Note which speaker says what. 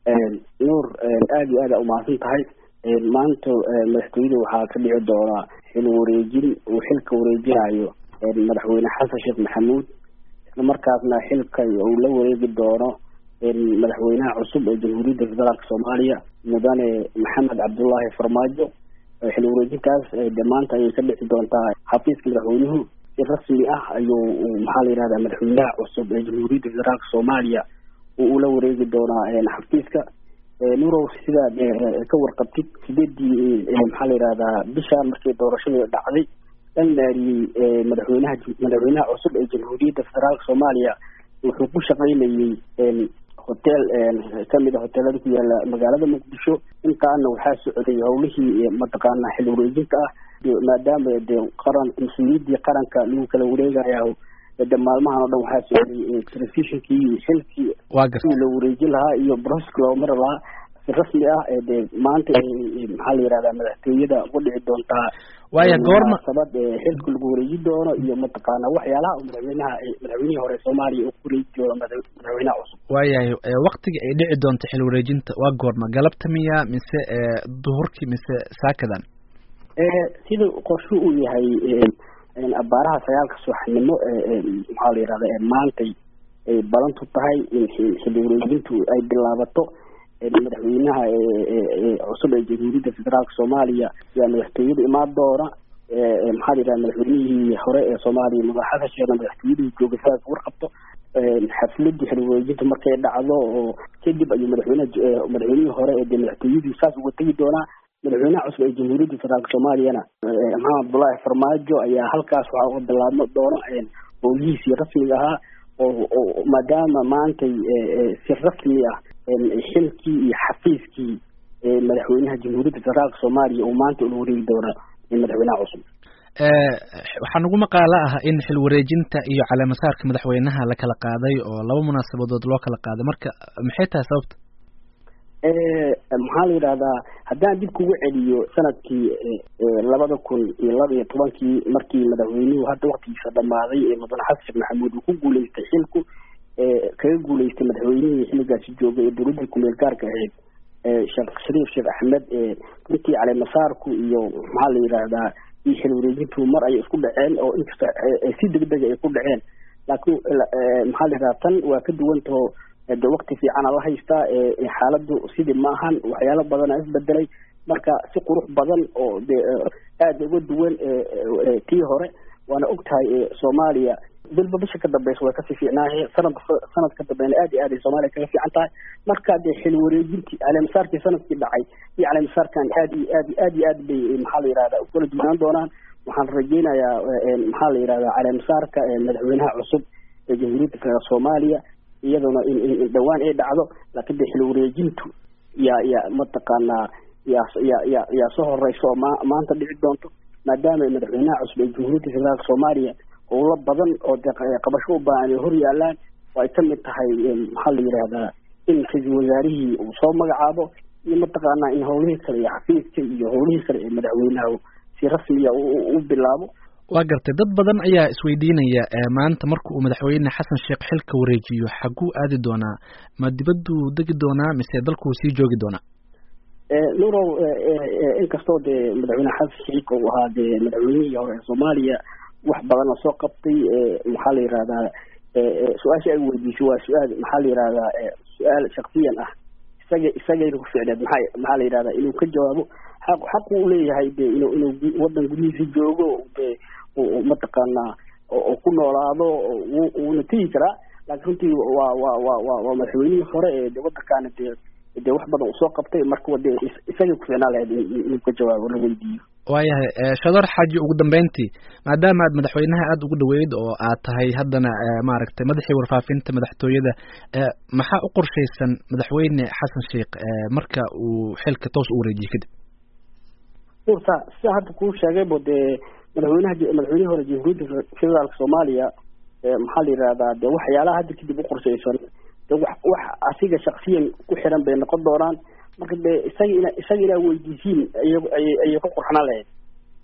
Speaker 1: nuur aada iyo aada umahadsan tahay maanta madaxtooyada waxaa ka dhici doonaa xil wareejin uu xilka wareejinayo madaxweyne xasan sheekh maxamuud isla markaasna xilka uu la wareegi doono madaxweynaha cusub ee jamhuuriyadda federaalka soomaaliya mudane maxamed cabdullaahi farmaajo xil wareejintaas de maanta ayay ka dhici doontaa xafiiska madaxweynuhu si rasmi ah ayuu maxaa la yihahda madaxweynaha cusub ee jamhuuriyadda federaalka soomaaliya uu ula wareegi doonaa xafiiska nurow sidaad ka warqabtid sideedii maxaa la yihahdaa bishaan markii doorashadii dhacday dhan naariyey madaxweynaha madaxweynaha cusub ee jamhuuriyadda federaalka soomaaliya wuxuu ku shaqaynayey hotel kamid a hoteelada ku yaala magaalada muqdisho intaana waxaa socday howlihii mataqaana xil wareejinta ah maadaama de qaran mas-uuliyaddii qaranka lagu kala wareegayo de maalmahan o dhan waxaa socday telefishinkii xilkii sidii loo wareejin lahaa iyo broska loo mari lahaa si rasmi ah de maanta maxaa la yihahdaa madaxtooyada uga dhici doontaa
Speaker 2: waya goorma
Speaker 1: sabad xilka lagu wareejin doono iyo mataqaana waxyaalaha madaxweynaha madaxweynihii hore soomaaliya uu ku wareeji doono madaxweynaha cusub
Speaker 2: waayahay waktiga ay dhici doonto xil wareejinta waa goorma galabta miya mise duhurkii mise saakadan
Speaker 1: sida qorshu uu yahay abaaraha sagaalka subaxnimo maxaa la yihahda maantay ay balantu tahay in xil wareejintu ay bilaabato madaxweynaha cusub ee jamhuuriyadda federaalka soomaaliya yaa madaxtooyada imaan doona maxaa la yidhaha madaxweynihii hore ee soomaaliya madax xasan sheekna madaxtooyadii jooga sidaas warqabto xafladii xil wareejinta markay dhacdo oo kadib ayuu madaxweynaha madaxweynihii hore ee de madaxtooyadii saas uga tegi doonaa madaxweynaha cusub ee jamhuuriyadda federaalka soomaaliyana maxamed abdullaahi farmaajo ayaa halkaas waxaa uga bilaabma doona howlihiisii rasmiga ahaa oo maadaama maantay si rasmi ah xilkii iyo xafiiskii madaxweynaha jamhuuriyadda federaalka soomaaliya uu maanta ula wareegi doona madaxweynaha cusub
Speaker 2: waxaa nagu maqaalo ah in xil wareejinta iyo caleemasaarka madaxweynaha la kala qaaday oo laba munaasabadood loo kala qaaday marka maxay tahay sababta
Speaker 1: maxaa la yidhahdaa haddaan dib kugu celiyo sanadkii labada kun iyo laba iyo tobankii markii madaxweynuhu hadda waktigiisa dhamaaday ee mudane xasan sheekh maxamuud uu ku guuleystay xilku kaga guuleystay madaxweynihii xilligaasi joogay ee dowladda kumeel gaarka ahayd sheekh shariif sheekh axmed runtii caleemasaarku iyo maxaa la yidhaahdaa iyo xil wareejintu mar ayay isku dhaceen oo inkasta si degdega ay ku dhaceen laakiin maxaa la yidhahdaa tan waa ka duwantaho de wakti fiicana la haystaa xaaladdu sidii ma ahan waxyaalo badana isbedelay marka si qurux badan oo de aada uga duwan tii hore waana og tahay soomaaliya bilba bisha ka dambeysa way kasii fiicnaaye sanad sanad ka dambeena aad iyo aad ay soomaaliya kaga fiican tahay marka dee xil wareejintii caleemasaarkii sanadkii dhacay iyo caleemasaarkan aad iyo aad aad iyo aad bay maxaa la yihahda ukala duwanaan doonaan waxaan rajeynayaa maxaa la yihahda caleemasaarka madaxweynaha cusub ee jamhuuriyadda federaalk soomaaliya iyaduna in in dhawaan ay dhacdo laakiin de xil wareejintu yaa yaa mataqaanaa yaa yaa yaa yaa soo horeysa oo ma maanta dhici doonto maadaama madaxweynaha cusub ee jamhuuriyadda federaalka soomaaliya howlo badan oo de qabasho u baahan ay hor yaalaan oo ay kamid tahay maxaa la yidhaahdaa in ra-iisul wasaarihii uu soo magacaabo iyo mataqaanaa in howlihii kale iyo xafiiska iyo howlihii kale ee madaxweynaha si rasmiya u bilaabo
Speaker 2: waa gartay dad badan ayaa isweydiinaya maanta marka uu madaxweyne xasan sheekh xilka wareejiyo xaguu aadi doonaa ma dibadduu degi doonaa mise dalkuu sii joogi doonaa
Speaker 1: nurow inkastoo dee madaxweyne xasan sheekh uu ahaa dee madaxweynihii hore ee soomaaliya wax badan oo soo qabtay maxaa la yihahdaa su-aasha ay weydiisay waa su-aal maxaa la yihahdaa su-aal shaksiyan ah isaga isagayna ku ficneed maxaa maxaa la yihahdaa inuu ka jawaabo xaq xaq uu leeyahay de inuu inuu wadan gudihiisa joogo de mataqaanaa oo ku noolaado wuuna tegi karaa laakiin runtii waa waa waa waa waa madaxweynihii hore ee de wadankaana dee dee wax badan uu soo qabtay marka de isagay ku ficnaan lahayd inuu ka jawaabo la weydiiyo
Speaker 2: waayahay shador xaaji ugu dambeyntii maadaama aad madaxweynaha aada ugu dhaweyd oo aad tahay haddana maaragtay madaxii warfaafinta madaxtooyada maxaa u qorshaysan madaxweyne xasan sheekh marka uu xilka toos u wareejiye kadib
Speaker 1: urta sida hadda kuu sheegaybo dee madaxweynaha madaxweynihii hore jamhuuriyadda federaalka soomaaliya maxaa la yihahdaa de waxyaalaha hadda kadib u qorshaysan de wax wax asiga shaksiyan ku xiran bay noqon doonaan marka de isaga ina isaga inaa weydiisiin ay ayay ayay ku qurxnaan lahayd